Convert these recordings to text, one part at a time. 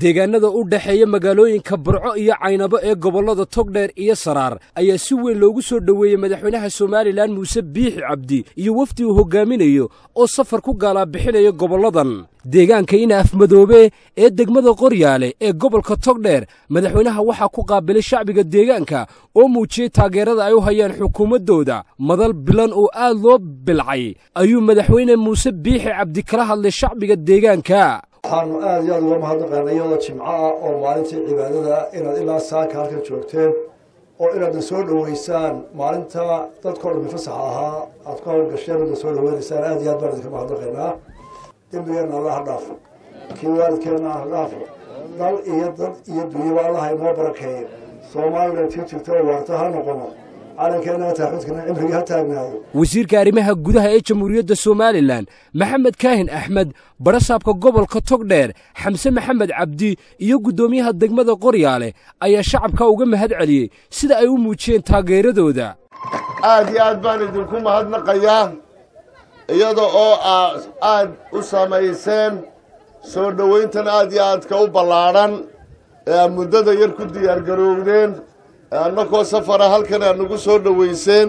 deegaanada u dhexeeya magaalooyinka burco iyo caynabo ee gobollada togdheer iyo saraar ayaa si weyn loogu soo dhoweeyey madaxweynaha somalilan muuse biixi cabdi iyo wafdi uu hoggaaminayo oo safar ku gaalaabixinaya gobolladan deegaanka ina afmadoobe ee degmada qoryaale ee gobolka togdheer madaxweynaha waxaa ku qaabilay shacbiga deegaanka oo muujiyey taageerada ay u hayaan xukuumaddooda madal bilan oo aad loo bilcay ayuu madaxweyne muuse biixi cabdi kala hadlay shacbiga deegaanka waxaanu aad iyo aad uga mahadnaqaana iyadoo jimco ah oo maalintii cibaadada inaad ilaa saaka halkan joogteen oo inaadna soo dhoweysaan maalinta dadkao dhan fasaxa ahaa aad ku hawlgasheen oodna soo dhaweynaysaan aad iyo aad baan idinka mahadnaqaynaa dembigeenna alla ha dhaafo kii waalidkeenna ha dhaafo dal iyo dad iyo dunyaba allaha inoo barakeeyo soomaalilan tii jirta oo waarta ha noqono calankeenna taaxudkana cimrigii ha taagnaado wasiirka arrimaha gudaha ee jamhuuriyadda somalilan maxamed kaahin axmed barasaabka gobolka togdheer xamse maxamed cabdi iyo guddoomiyaha degmada qoryaale ayaa shacabka uga mahad celiyey sida ay u muujiyeen taageeradooda aad iyo aad baan idinku mahadnaqayaa iyada oo aad u samayseen soo dhowayntan aad iyo aadka u ballaadhan ee aad muddada yar ku diyaargaroowdeen annakoo safara halkan aad nagu soo dhoweyseen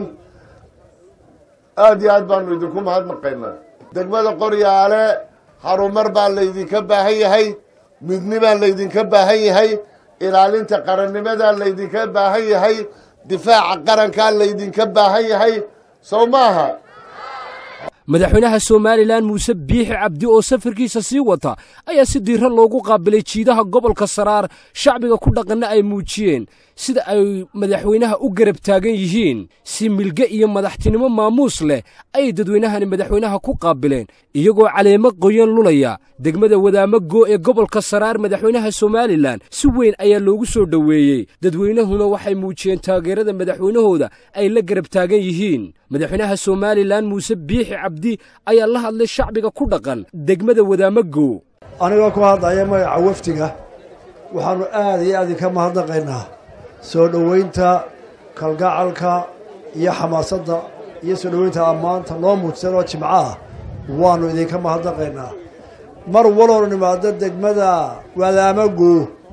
aad iyo aad baanu idinku mahadnaqaynaa degmada qoryaale harumar baa laydinka baahan yahay midni baa laydinka baahan yahay ilaalinta qarannimadaa laydinka baahan yahay difaaca qarankaa laydinka baahan yahay sow maaha madaxweynaha somalilan muuse biixi cabdi oo safarkiisa sii wata ayaa si diiro loogu qaabilay jiidaha gobolka saraar shacbiga ku dhaqanna ay muujiyeen sida ay madaxweynaha u garab taagan yihiin si milge iyo madaxtinimo maamuus leh ayay dadweynahani madaxweynaha ku qaabileen iyagoo caleemo qoyan lulaya degmada wadaamago ee gobolka saraar madaxweynaha somalilan si weyn ayaa loogu soo dhoweeyey dadweynahuna waxay muujiyeen taageerada madaxweynahooda ay la garab taagan yihiin madaxweynaha somalilan muuse biixi cabdi ayaa la hadlay shacbiga ku dhaqan degmada wadaamago anigoo ku hadlaya magaca wafdiga waxaannu aad iyo aad idinka mahadnaqaynaa soo dhoweynta kalgacalka iyo xamaasadda iyo soo dhoweynta ammaanta noo muujsan oo jimco ah waannu idinka mahadnaqaynaa mar waloonu nimaado degmada wadaamago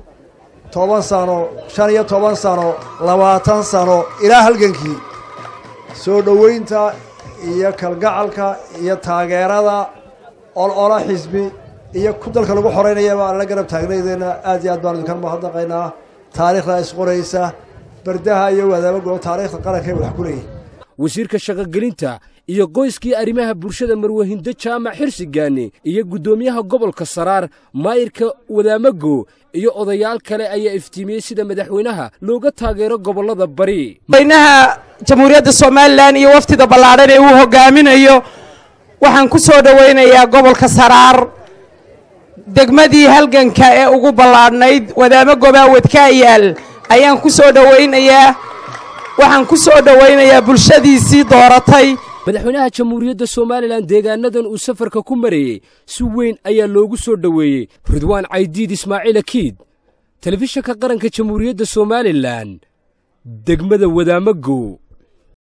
toban sano shan iyo toban sano labaatan sano ilaa halgankii soo dhoweynta iyo kalgacalka iyo taageerada olola xisbi iyo ku dalka lagu xoreynayaba aan la garab taagnaydeenna aad iyo aad baanu idinka mahadnaqaynaa taariikhda isqoraysa bardaha iyo wadaamago taariikhda qarankay wax ku leeyihin wasiirka shaqogelinta iyo qoyskii arrimaha bulshada marwahindo jaamac xirsigaani iyo guddoomiyaha gobolka saraar maayirka wadaamago iyo odayaal kale ayaa iftiimiyey sida madaxweynaha looga taageero gobollada bari madaxweynaha jamhuuriyadda somalilan iyo waftida ballaadhan ee uu hoggaaminayo waxaan ku soo dhowaynayaa gobolka saraar degmadii halganka ee ugu ballaadhnayd wadaamo gobaawedkaa yaal ayaan ku soo dhowaynayaa waxaan ku soo dhowaynayaa bulshadiisii dooratay madaxweynaha jamhuuriyadda somalilan deegaanadan uu safarka ku marayey si weyn ayaa loogu soo dhoweeyey ridwaan caydiid ismaaciil akiid telefishanka qaranka jamhuuriyadda somalilan degmada wadaamago